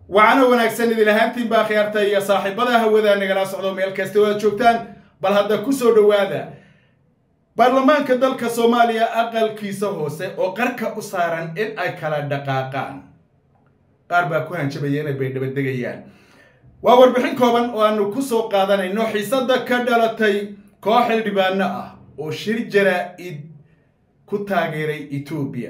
waxaana wanaagsan idin ahaantiin baa khiyaarta iyo saaxiibada hawada nagala socdo meel kasta oo aad joogtaan bal hadda ku soo dhowaada baarlamaanka dalka soomaaliya aqalkiisa hoose oo qarka u saaran in ay kala dhaqaaqaan qaar baa ku hanjabaya inay baydhabadegayaan waa warbixin kooban oo aanu ku soo qaadanayno xiisada ka dhalatay koox xildhibaano ah oo shir jaraa-id ku taageeray etoobiya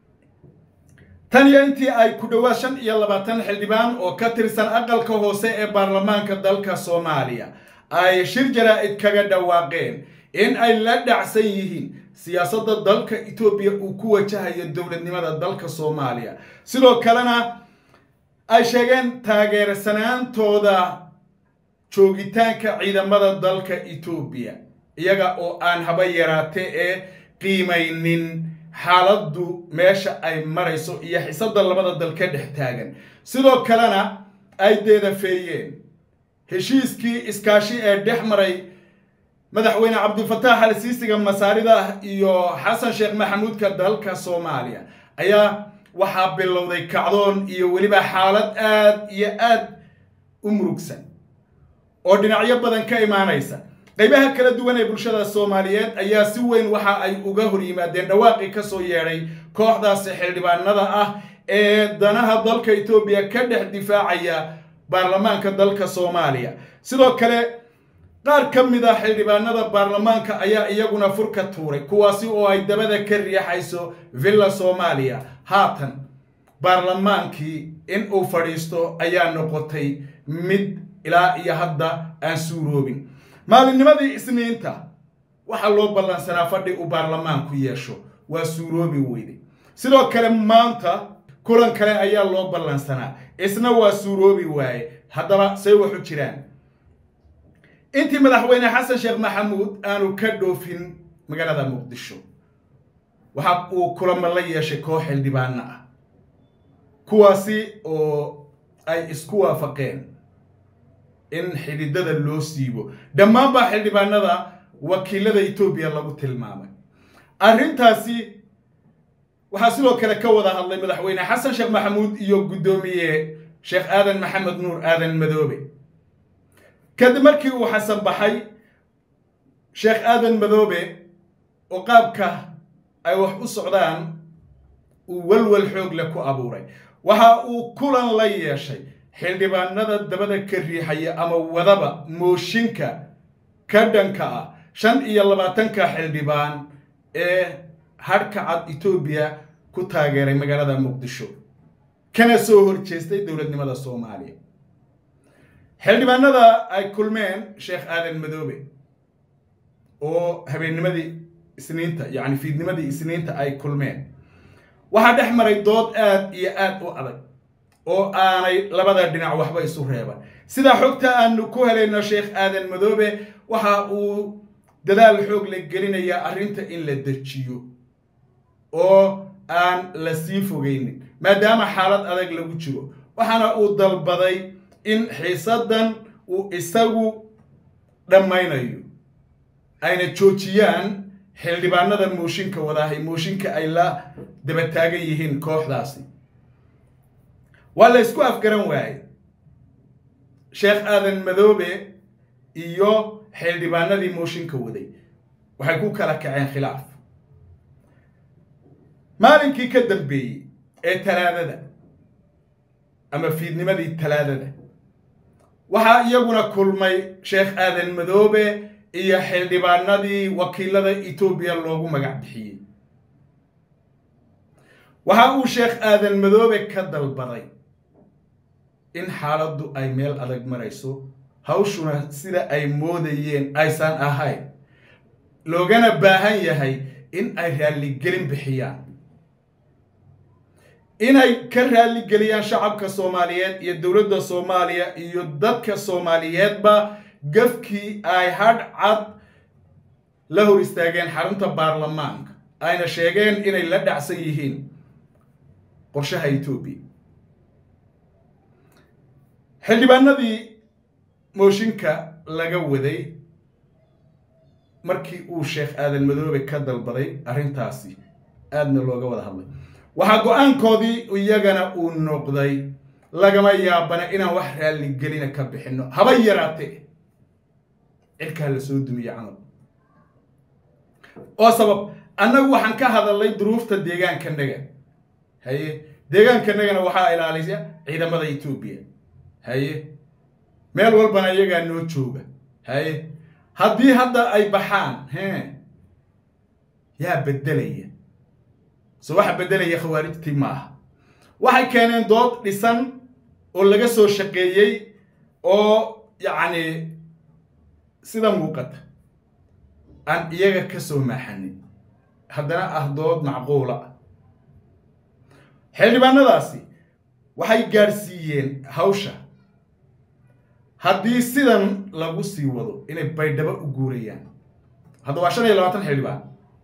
tan iyo intii ay ku dhowaad shan iyo labaatan xildhibaan oo ka tirsan aqalka hoose ee baarlamaanka dalka soomaaliya ay shir jaraa-id kaga dhawaaqeen in ay la dhacsan yihiin siyaasadda dalka etoobiya uu ku wajahayo dowladnimada dalka soomaaliya sidoo kalena ay sheegeen taageersanaantooda joogitaanka ciidamada dalka etoobiya iyaga oo aan haba yaraate ee qiimaynin xaaladdu meesha ay marayso iyo xisada labada dal ka dhex taagan sidoo kalena ay deedafeeyeen heshiiskii iskaashi ee dhex maray madaxweyne cabdilfataax al siisiga masaarida iyo xasan sheekh maxamuudka dalka soomaaliya ayaa waxaa bilowday kacdoon iyo weliba xaalad aad iyo aad u murugsan oo dhinacyo badan ka imaanaysa qaybaha kala duwan ee bulshada soomaaliyeed ayaa si weyn waxa ay uga hor yimaadeen dhawaaqii kasoo yeedhay kooxdaasi xildhibaanada ah ee danaha dalka etoobiya ka dhex difaacaya baarlamaanka dalka soomaaliya sidoo kale qaar ka mid a xildhibaanada baarlamaanka ayaa iyaguna furka tuuray kuwaasi oo ay dabada ka riixayso villa soomaaliya haatan baarlamaankii in uu fadhiisto ayaa noqotay mid ilaa iyo hadda aan suuroobin maalinnimadii isniinta waxaa loo ballansanaa fadhi uu baarlamaanku yeesho waa suuroobi weyday sidoo kale maanta kulan kale ayaa loo ballansanaa isna waa suuroobi waaye haddaba say waxu jiraan intii madaxweyne xasan sheekh maxamuud aanu ka dhoofin magaalada muqdisho waxa uu kulamo la yeeshay koox xildhibaano ah kuwaasi oo ay isku waafaqeen in xididada loo siibo dhammaanbaa xildhibaanada wakiilada etoobiya lagu tilmaamay arrintaasi waxaa sidoo kale ka wada hadlay madaxweyne xasan sheekh maxamuud iyo guddoomiye sheekh aadan maxamed nuur aadan madoobe kadib markii uu xasan baxay sheekh aadan madoobe oo qaabka ay wax u socdaan uu walwal xoog leh ku abuuray waxa uu kulan la yeeshay xildhibaanada dabada ka riixaya ama wadaba mooshinka ka dhanka ah shan iyo labaatanka xildhibaan ee hadhka cad etoobiya ku taageeray magaalada muqdisho kana soo horjeestay dowladnimada soomaaliya xildhibaanada ay kulmeen sheekh aadan madoobe oo habeennimadii isniinta yacni fiidnimadii isniinta ay kulmeen waxaa dhex maray dood aad iyo aad u adag oo aanay labada dhinac waxba isu reeban sidaa xogta aanu ku helayno sheekh aadan madoobe waxa uu dadaal xoog la gelinayaa arrinta in la dejiyo oo aan la sii fogeynin maadaama xaalad adag lagu jiro waxaana uu dalbaday in xiisadan uu isagu dhammaynayo ayna joojiyaan xildhibaanada mooshinka wadaahay mooshinka ay la daba taagan yihiin kooxdaasi waa la ysku afgaran waaye sheekh aadan madoobe iyo xildhibaanadii mooshinka waday waxay ku kala kaceen khilaaf maalinkii ka dambeeyey ee talaadada ama fiidnimadii talaadada waxaa iyaguna kulmay sheekh aadan madoobe iyo xildhibaanadii wakiilada etoobiya loogu magac bixiyey waxa uu sheekh aadan madoobe ka dalbaday in xaaladdu ay meel adag marayso hawshuna sida ay moodayeen aysan ahayn loogana baahan yahay in ay raalligelin bixiyaan inay ka raalligeliyaan shacabka soomaaliyeed iyo dowladda soomaaliya iyo dadka soomaaliyeedba gafkii ay hadh cad la hor istaageen xarunta baarlamaanka ayna sheegeen inay la dhacsan yihiin qorshaha etoobiya xildhibaanadii mooshinka laga waday markii uu sheekh aadan madoobe ka dalbaday arrintaasi aadna looga wada hadlay waxaa go-aankoodii iyagana uu noqday lagama yaabana inaan wax raalligelina ka bixinno haba yaraatee cirkaa la soo dumiye camal oo sabab annagu waxaan ka hadalnay duruufta deegaankanaga haye deegaankanagana waxaa ilaalisa ciidamada etoobiya haye meel walbana iyagaa noo jooga haye haddii hadda ay baxaan he yaa beddelaya so waxa beddelaya khawaarijtii ma aha waxay keeneen dood dhisan oo laga soo shaqeeyey oo yacni sida muuqata aan iyaga ka soo maaxanin haddana ah dood macquula ah xildhibaanadaasi waxay gaadhsiiyeen hawsha haddii sidan lagu sii wado inay baydhabo u guurayaan hadda waa shan iyo labaatan xildhibaan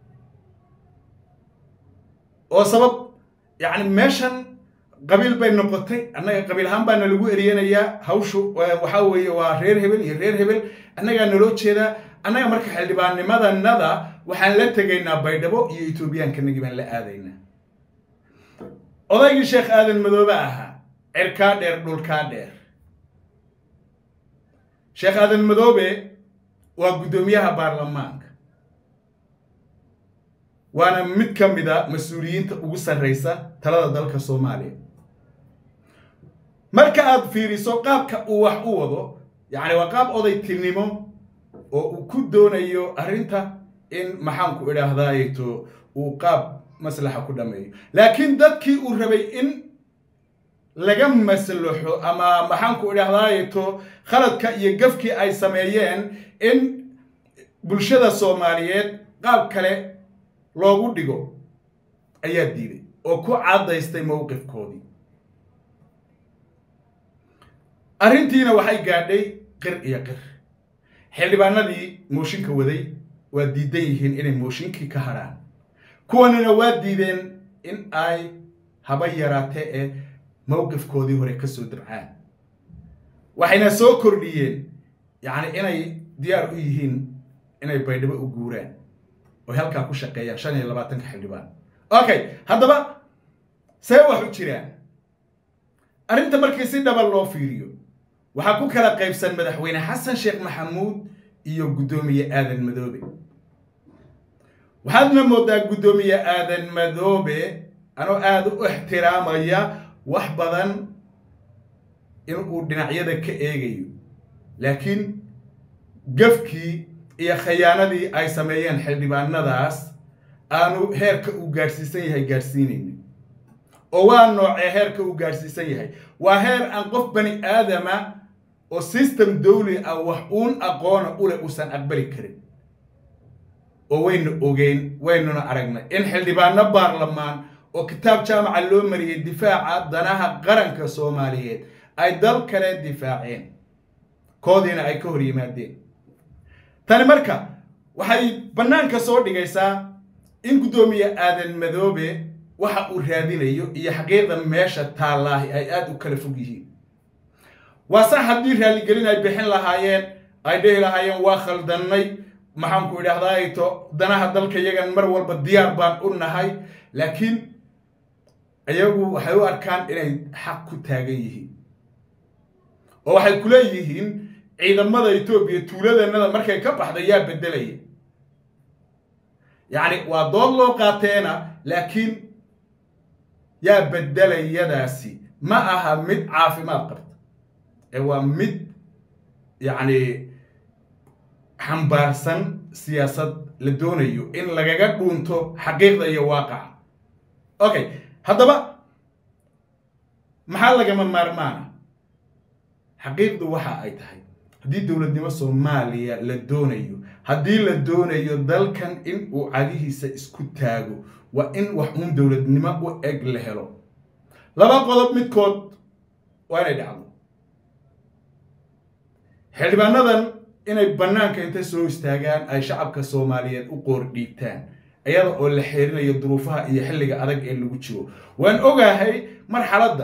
oo sabab yacni meeshan qabiil bay noqotay annaga qabiil ahaan baana lagu eriyanayaa hawshu waxaa weeye waa reer hebel iyo reer hebel annagaa naloo jeedaa annaga marka xildhibaannimadanada waxaan la tegaynaa baydhabo iyo etoobiyaankanagii baan la aadaynaa odaygii sheekh aadan madoobe ahaa cirkaa dheer dhulkaa dheer sheekh aadan madoobe waa guddoomiyaha baarlamaanka waana mid ka mid a mas-uuliyiinta ugu sarraysa talada dalka soomaaliya marka aad fiiriso qaabka uu wax u wado yacni waa qaab odaytinimo oo uu ku doonayo arrinta in maxaanku idhaahdaayeto uu qaab maslaxa ku dhameeyo laakiin dadkii uu rabay in laga maslaxo ama maxaanku idhahdaayeto khaladka iyo gafkii ay sameeyeen in bulshada soomaaliyeed qaab kale loogu dhigo ayaa diiday oo ku caddaystay mowqifkoodii arrintiina waxay gaadhay qir iyo qir xildhibaanadii mooshinka waday waa diidan yihiin inay mooshinkii ka hadhaan kuwanina waa diideen in ay haba yaraatee ee mowqifkoodii hore ka soo dabcaan waxayna soo kordhiyeen yacni inay diyaar u yihiin inay baydhabo u guuraan oy halkaa ku shaqeeyaan shan iyo labaatanka xildhibaan okay haddaba see wax u jiraan arrinta markii si dhaba loo fiiriyo waxaa ku kala qaybsan madaxweyne xasan sheekh maxamuud iyo guddoomiye aadan madoobe waxaadna moodaa guddoomiye aadan madoobe anoo aada u ixtiraamaya wax badan in uu dhinacyada ka eegayo laakiin gafkii iyo khayaanadii ay sameeyeen xildhibaanadaas aanu heerka uu gaadhsiisan yahay gaadhsiinaynin oo waa noocee heerka uu gaadhsiisan yahay waa heer aan qof bani aadama oo system dawli ah wax uun aqoona ule uusan aqbali karin oo waynu ogeyn waynuna aragnay in xildhibaano baarlamaan oo kitaab jaamaca loo mariyey difaaca danaha qaranka soomaaliyeed ay dal kale difaaceen koodiina ay ka hor yimaadeen tani marka waxay bannaanka soo dhigaysaa in guddoomiye aadan madoobe waxa uu raadinayo iyo xaqiiqda meesha taallaahi ay aada u kala fog yihiin waa sax haddii raaligelin ay bixin lahaayeen ay dhihi lahaayeen waa khaldannay maxaanku idhahdaayto danaha dalka yagan mar walba diyaar baan u nahay laakiin iyagu waxay u arkaan inay xaq ku taagan yihiin oo waxay ku leeyihiin ciidamada etoobiya tuuladanada markay ka baxda yaa beddelaya yacni waa dood loo qaateena laakiin yaa beddelayadaasi ma aha mid caafimaad qabta ee waa mid yacni xambaarsan siyaasad la doonayo in lagaga dhuunto xaqiiqda iyo waaqaca okay haddaba maxaa lagama maarmaana xaqiiqdu waxa ay tahay haddii dowladnimo soomaaliya la doonayo haddii la doonayo dalkan in uu cadihiisa isku taago waa in wax uun dowladnimo u eg la helo laba qodob midkood waa inay dhacdo xildhibaanadan inay bannaanka inta soo istaagaan ay shacabka soomaaliyeed u qoor dhiibtaan iyada oo la xeerinayo duruufaha iyo xilliga adag ee lagu jiro waan ogahay marxaladda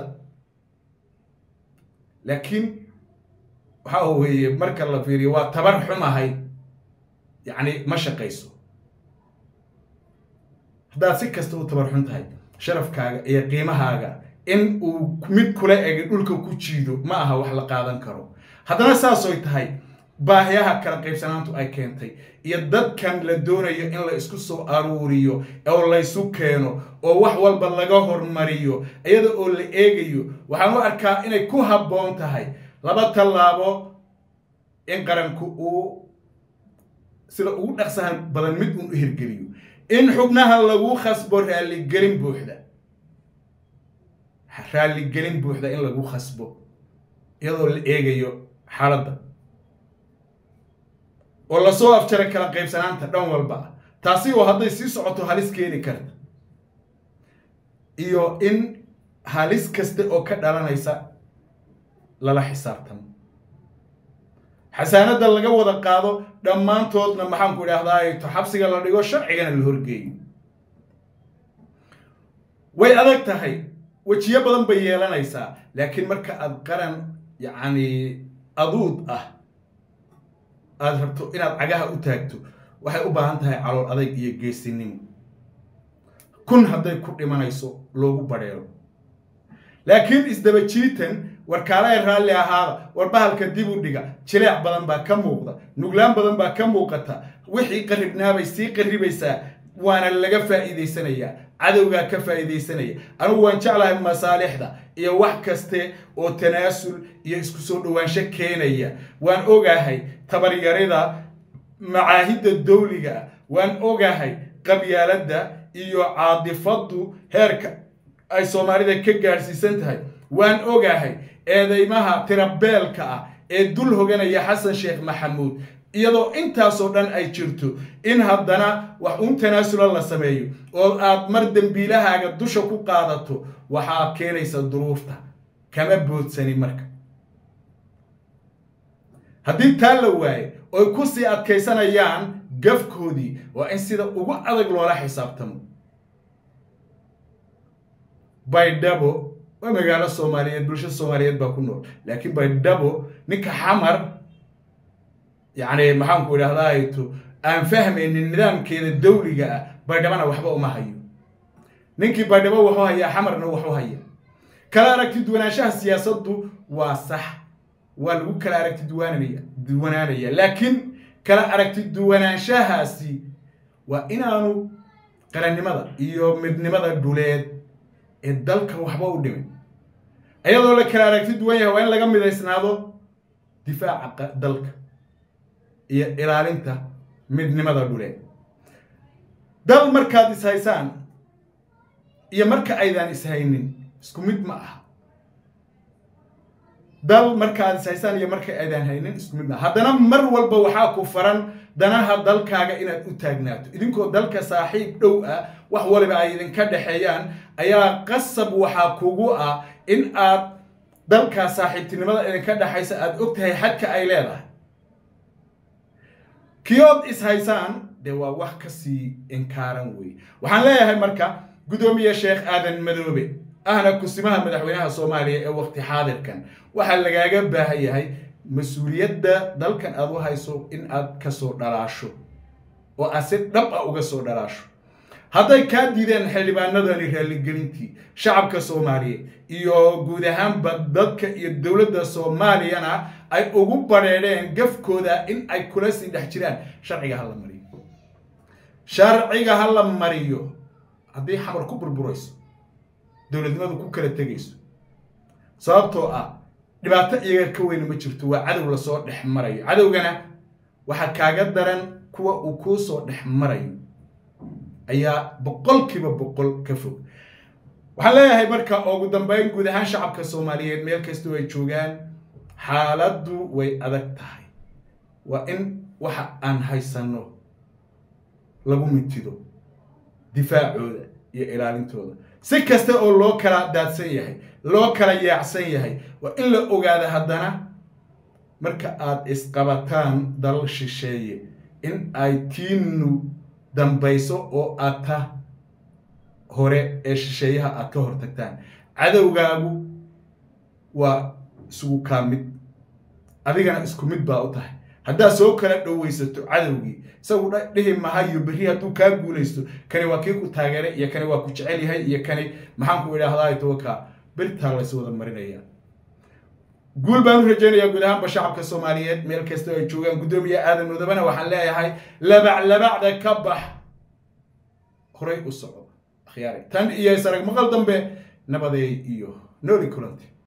laakiin waxa weeye marka la fiiriyo waa tabar xumahay yacni ma shaqayso haddaad si kasta u tabar xun tahay sharafkaaga iyo qiimahaaga in uu mid kula egi dhulka ku jiido ma aha wax la qaadan karo haddana saasoy tahay baahiyaha kala qaybsanaantu ay keentay iyo dadkan la doonayo in la isku soo aruuriyo oo laysu keeno oo wax walba laga hormariyo iyada oo la eegayo waxaan u arkaa inay ku habboon tahay laba tallaabo in qaranku uu sida ugu dhaqsahan badan mid uun u hirgeliyo in xubnaha lagu khasbo raalligelin buuxda raalligelin buuxda in lagu khasbo iyadoo la eegayo xaaladda oo lasoo afjara kala qaybsanaanta dhan walba ah taasi oo hadday sii socoto halis keeni karta iyo in halis kasta oo ka dhalanaysa lala xisaabtamo xasaanadda laga wada qaado dhammaantoodna maxaanku idhaahdaa to xabsiga la dhigo sharcigana la horgeeyo way adag tahay wejiyo badan bay yeelanaysaa laakiin marka aad qaran yacni aduud ah aada rabto inaad cagaha u taagto waxay u baahan tahay calool adayg iyo geesinimo kun hadday ku dhimanayso loogu badheero laakiin isdaba jiitan warkaalae raalli ahaada war bahalka dib u dhiga jileec badan baa ka muuqda nuglaan badan baa ka muuqata wixii qarribnaabay sii qarribaysaa waana laga faa'iidaysanayaa cadowgaa ka faa'iidaysanaya anigu waan jeclahay masaalixda iyo wax kaste oo tanaasul iyo isku soo dhowaansho keenaya waan ogahay tabaryarida macaahidda dawliga ah waan ogahay qabyaaladda iyo caadifaddu heerka ay soomaalida ka gaadhsiisan tahay waan ogahay eedeymaha tirabeelka ah ee dul hoganaya xasan sheekh maxamuud iyadoo intaasoo dhan ay jirto in haddana wax uun tanaasula la sameeyo oo aad mar dembiilahaaga dusha ku qaadato waxaa keenaysa duruufta kama boodsani marka haddii taa la waaye oy ku sii adkaysanayaan gafkoodii waa in sida ugu adag loola xisaabtamo baydhabo waa magaalo soomaaliyeed bulsho soomaaliyeed baa ku nool laakiin baydhabo ninka xamar yacni maxaanku idhahdaato aan fahmaynin nidaamkeeda dawliga ah baydhabana waxba uma hayo ninkii baydhabo waxu hayaa xamarna waxu haya kala aragti duwanaanshaha siyaasaddu waa sax waa lagu kala aragti duwaananaya duwanaanaya laakiin kala aragti duwanaanshahaasi waa inaanu qarannimada iyo midnimada dhuleed ee dalka waxba u dhimin iyadoo la kala aragti duwan yahay waa in laga midaysnaado difaaca dalka iyo ilaalinta midnimada dhuleed dal markaad ishaysaan iyo marka aydaan ishaynin isku mid ma aha dal markaad ishaysaan iyo marka aydaan haynin isku mid ma aha haddana mar walba waxaa ku faran danaha dalkaaga inaad u taagnaato idinkoo dalka saaxiib dhow ah wax waliba ay idinka dhexeeyaan ayaa qasab waxaa kugu ah in aad dalkaa saaxiibtinimada idinka dhexaysa aada og tahay xadka ay leedahay kiyood ishaysaan dee waa wax kasii inkaaran wey waxaan leeyahay marka guddoomiye sheekh aadan madoobe ahna kusimaha madaxweynaha soomaaliya ee waqti xaadirkan waxaa lagaaga baahan yahay mas-uuliyadda dalkan aad u hayso in aad kasoo dhalaasho oo aad si dhab a uga soo dhalaasho hadday kaa diideen xildhibaanadani raalligelintii shacabka soomaaliyeed iyo guud ahaanba dadka iyo dowladda soomaaliyana ay ugu badheedheen gafkooda in ay kula sii dhex jiraan sharciga hala mariyo sharciga ha la mariyo haddii xamar ku burburayso dowladnimadu ku kala tegayso sababtoo ah dhibaato iyaga ka weyna ma jirto waa cadow lasoo dhex marayo cadowgana waxaa kaaga daran kuwa uu kuu soo dhex marayo ayaa boqolkiiba boqol ka fog waxaan leeyahay marka ugu dambeyn guud ahaan shacabka soomaaliyeed meel kastoo ay joogaan xaaladdu way adag tahay waa in waxa aan haysanno lagu mintido difaacooda iyo ilaalintooda si kasta oo loo kala daadsan yahay loo kala yaacsan yahay waa in la ogaada haddana marka aad isqabataan dal shisheeye in ay tiinu dambayso oo aad ta hore ee shisheeyaha aad ka hortagtaan cadowgaagu waa isugu kaa mid adigana isku mid baa u tahay haddaad soo kala dhowaysato cadowgii isagu dhihi mahayo berri hadduu kaa guulaysto kani waa kii ku taageeray iyo kani waa ku jecel yahay iyo kani maxaan ku idhaahdaa tawaka birtaa lays wada marinaya guul baan u rajaynayaa guud ahaanba shacabka soomaaliyeed meel kasta ay joogaan guddoomiye aadan mudabana waxaan leeyahay labac labacda ka bax horay u soco akhyaari tan iyo isarag maqal dambe nabadeey iyo nooli kulanti